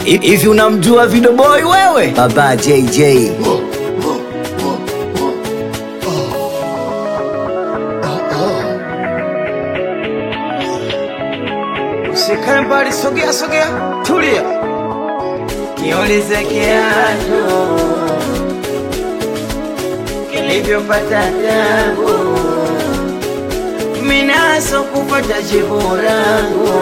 Hivi unamjua Video Boy wewe? Baba JJ. Usikae mbali, sogea sogea, tulia. Kiulize kiatu kilivyopata tabu, minaso kupata jibu langu,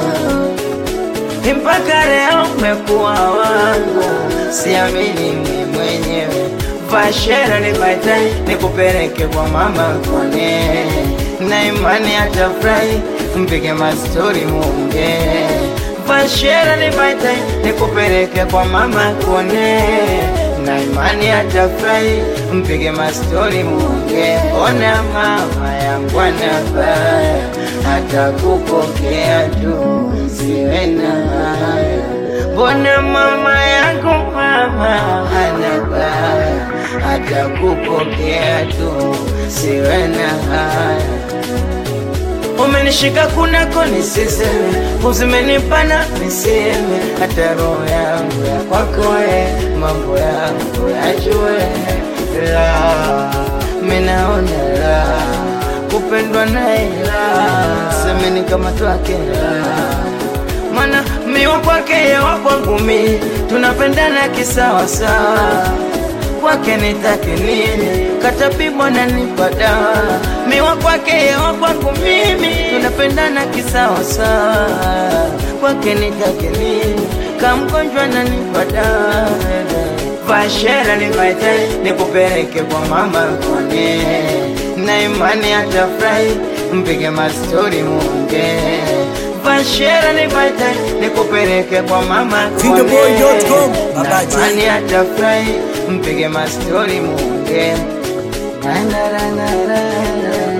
mpaka leo umekuwa wangu, siamini mimi mwenyewe. Vashera nipate nikupeleke kwa mama kone, na imani atafurahi, mpige mastori munge. Vashera nipate nikupeleke kwa mama kone, na imani atafurahi, mpige mastori munge. Ona mama yangu anabaya, atakupokea tu, siwe na haya. Mbona mama yangu mama anabaya, atakupokea tu, siwe na haya. Umenishika kunako nisiseme, uzimenipana niseme, hata roho yangu ya kwako we, mambo yangu yajue. La, minaona la, kupendwa naye la, semeni kama twake la mana miwa kwake yewa kwangu mi tunapendana kisawasawa kwake nitake nini katapimwa na nipa dawa miwa kwake yewa kwangu mimi tunapendana kisawasawa kwake nitake nini kamgonjwa na nipa dawa vashera nipaite nikupeleke kwa mama kone na imani atafurahi mpige mastori munge Vashera nipate nikupeleke kwa mama Videoboy.com, Baba J. Nani atafurahi mpige mastori munge Na, na, na, na, na, na.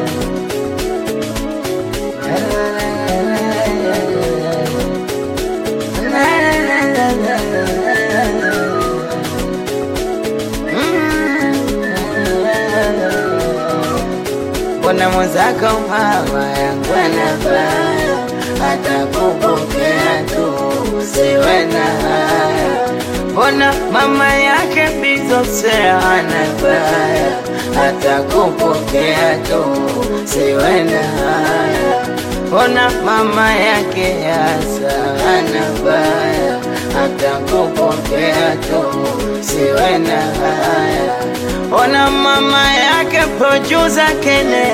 Mbona mwenzako mama yangu anafanya atakupokea tu, siwe na haya. Mbona mama yake bizosea anafanya atakupokea tu, siwe na haya. Mbona mama yake yasa anafanya atakupokea tu, siwe na haya. Ona mama yake producer Kene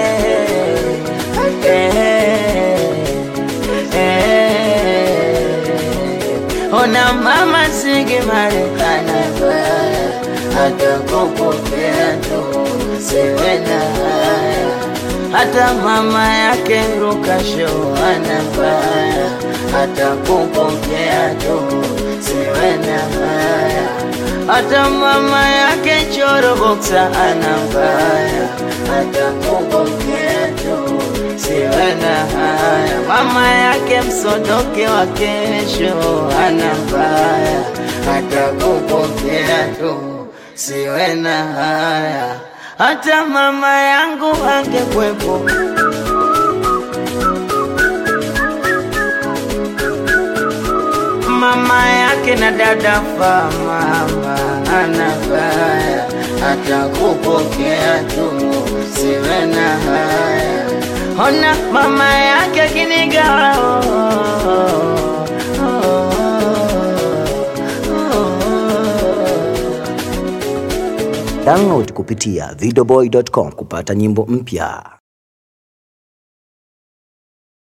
eh, eh. Ona mama Sigi Marekana atakupokea tu, siwe na haya. Hata mama yake Ruka Show anafanya atakupokea tu, siwe na haya hata mama yake Choro Boxa anambaya, atakupokea tu, siwe na haya. Mama yake Msodoke wa kesho anambaya, atakupokea tu, siwe na haya. Hata mama yangu angekwepo mama yake na dada fa mama anabaya, atakupokea tu, siwe na haya. Ona mama yake kinigawa oh, oh, oh, oh. Download kupitia videoboy.com kupata nyimbo mpya.